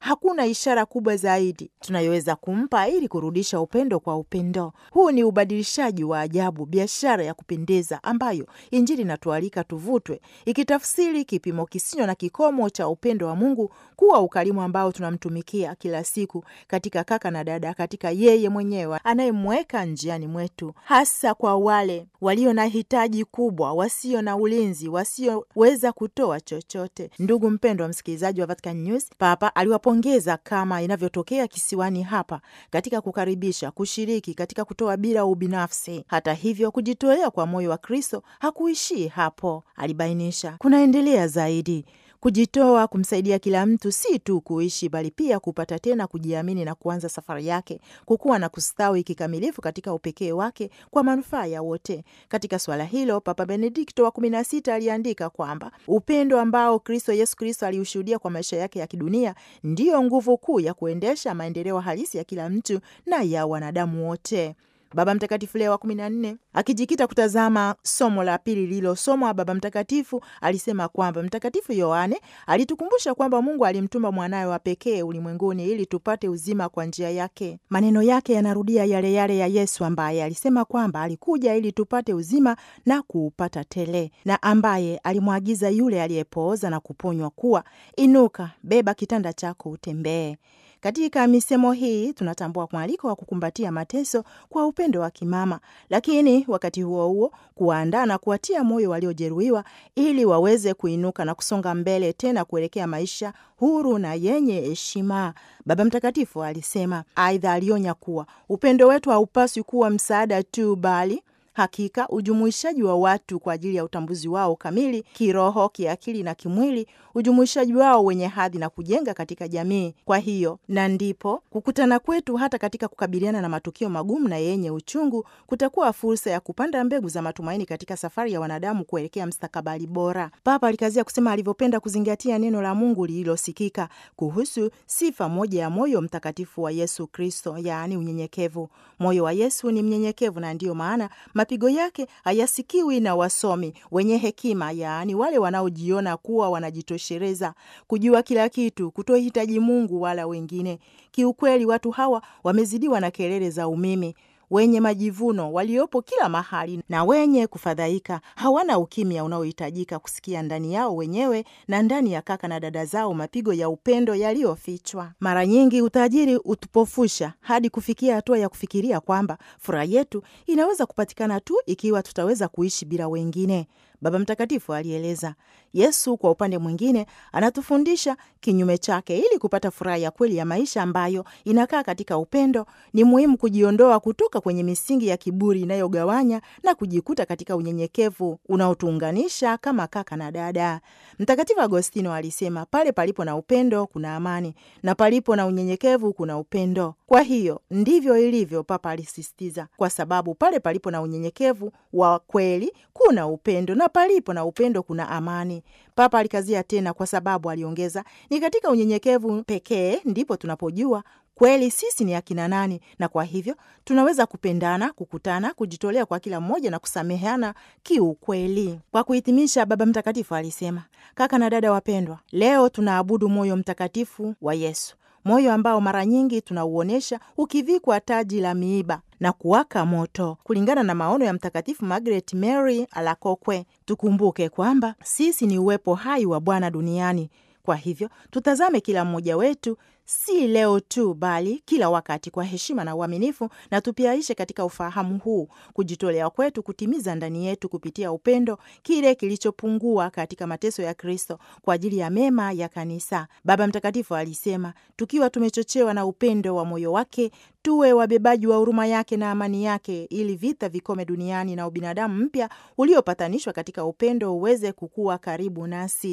hakuna ishara kubwa zaidi tunayoweza kumpa ili kurudisha upendo kwa upendo. Huu ni ubadilishaji wa ajabu, biashara ya kupendeza ambayo Injili inatualika tuvutwe, ikitafsiri kipimo kisicho na kikomo cha upendo wa Mungu kuwa ukarimu ambao tunamtumikia kila siku katika kaka na dada, katika yeye mwenyewe anayemweka njiani mwetu, hasa kwa wale walio na hitaji kubwa, wasio na ulinzi, wasioweza kutoa chochote. Ndugu mpendwa msikilizaji wa Vatican News, Papa aliwapongeza kama inavyotokea kisiwani hapa katika kukaribisha, kushiriki katika kutoa bila ubinafsi. Hata hivyo, kujitolea kwa moyo wa Kristo hakuishii hapo. Alibainisha kunaendelea zaidi kujitoa kumsaidia kila mtu si tu kuishi bali pia kupata tena kujiamini na kuanza safari yake kukuwa na kustawi kikamilifu katika upekee wake kwa manufaa ya wote. Katika suala hilo, Papa Benedikto wa kumi na sita aliandika kwamba upendo ambao Kristo Yesu Kristo aliushuhudia kwa maisha yake ya kidunia ndiyo nguvu kuu ya kuendesha maendeleo halisi ya kila mtu na ya wanadamu wote. Baba Mtakatifu Leo wa kumi na nne akijikita kutazama somo la pili lililosomwa, Baba Mtakatifu alisema kwamba Mtakatifu Yohane alitukumbusha kwamba Mungu alimtuma mwanawe wa pekee ulimwenguni ili tupate uzima kwa njia yake. Maneno yake yanarudia yale yale ya Yesu ambaye alisema kwamba alikuja ili tupate uzima na kuupata tele, na ambaye alimwagiza yule aliyepooza na kuponywa kuwa, inuka, beba kitanda chako utembee. Katika misemo hii tunatambua mwaliko wa kukumbatia mateso kwa upendo wa kimama, lakini wakati huo huo kuwaandaa na kuwatia moyo waliojeruhiwa ili waweze kuinuka na kusonga mbele tena kuelekea maisha huru na yenye heshima. Baba Mtakatifu alisema. Aidha, alionya kuwa upendo wetu haupaswi kuwa msaada tu, bali hakika ujumuishaji wa watu kwa ajili ya utambuzi wao kamili kiroho, kiakili na kimwili, ujumuishaji wao wenye hadhi na kujenga katika jamii. Kwa hiyo na ndipo kukutana kwetu hata katika kukabiliana na matukio magumu na yenye uchungu kutakuwa fursa ya kupanda mbegu za matumaini katika safari ya wanadamu kuelekea mstakabali bora. Papa alikazia kusema alivyopenda kuzingatia neno la Mungu lililosikika kuhusu sifa moja ya moyo mtakatifu wa Yesu Kristo, yaani unyenyekevu. Moyo wa Yesu ni mnyenyekevu, na ndiyo maana mapigo yake hayasikiwi na wasomi wenye hekima, yaani wale wanaojiona kuwa wanajitosheleza, kujua kila kitu, kutohitaji Mungu wala wengine. Kiukweli, watu hawa wamezidiwa na kelele za umimi wenye majivuno waliopo kila mahali na wenye kufadhaika, hawana ukimya unaohitajika kusikia ndani yao wenyewe na ndani ya kaka na dada zao mapigo ya upendo yaliyofichwa. Mara nyingi utajiri utupofusha hadi kufikia hatua ya kufikiria kwamba furaha yetu inaweza kupatikana tu ikiwa tutaweza kuishi bila wengine. Baba Mtakatifu alieleza. Yesu kwa upande mwingine anatufundisha kinyume chake. Ili kupata furaha ya kweli ya maisha ambayo inakaa katika upendo, ni muhimu kujiondoa kutoka kwenye misingi ya kiburi inayogawanya na kujikuta katika unyenyekevu unaotuunganisha kama kaka na dada. Mtakatifu Agostino alisema, pale palipo na upendo kuna amani, na palipo na unyenyekevu kuna upendo. Kwa hiyo ndivyo ilivyo, Papa alisisitiza, kwa sababu pale palipo na unyenyekevu wa kweli kuna upendo na palipo na upendo kuna amani. Papa alikazia tena, kwa sababu aliongeza, ni katika unyenyekevu pekee ndipo tunapojua kweli sisi ni akina nani, na kwa hivyo tunaweza kupendana, kukutana, kujitolea kwa kila mmoja na kusameheana kiukweli. Kwa kuhitimisha, Baba Mtakatifu alisema, kaka na dada wapendwa, leo tunaabudu moyo mtakatifu wa Yesu, moyo ambao mara nyingi tunauonyesha ukivikwa taji la miiba na kuwaka moto. Kulingana na maono ya Mtakatifu Margaret Mary Alakokwe, tukumbuke kwamba sisi ni uwepo hai wa Bwana duniani. Kwa hivyo tutazame kila mmoja wetu si leo tu, bali kila wakati kwa heshima na uaminifu, na tupiaishe katika ufahamu huu kujitolea kwetu kutimiza ndani yetu kupitia upendo kile kilichopungua katika mateso ya Kristo kwa ajili ya mema ya Kanisa. Baba Mtakatifu alisema, tukiwa tumechochewa na upendo wa moyo wake, tuwe wabebaji wa huruma yake na amani yake, ili vita vikome duniani na ubinadamu mpya uliopatanishwa katika upendo uweze kukua karibu nasi.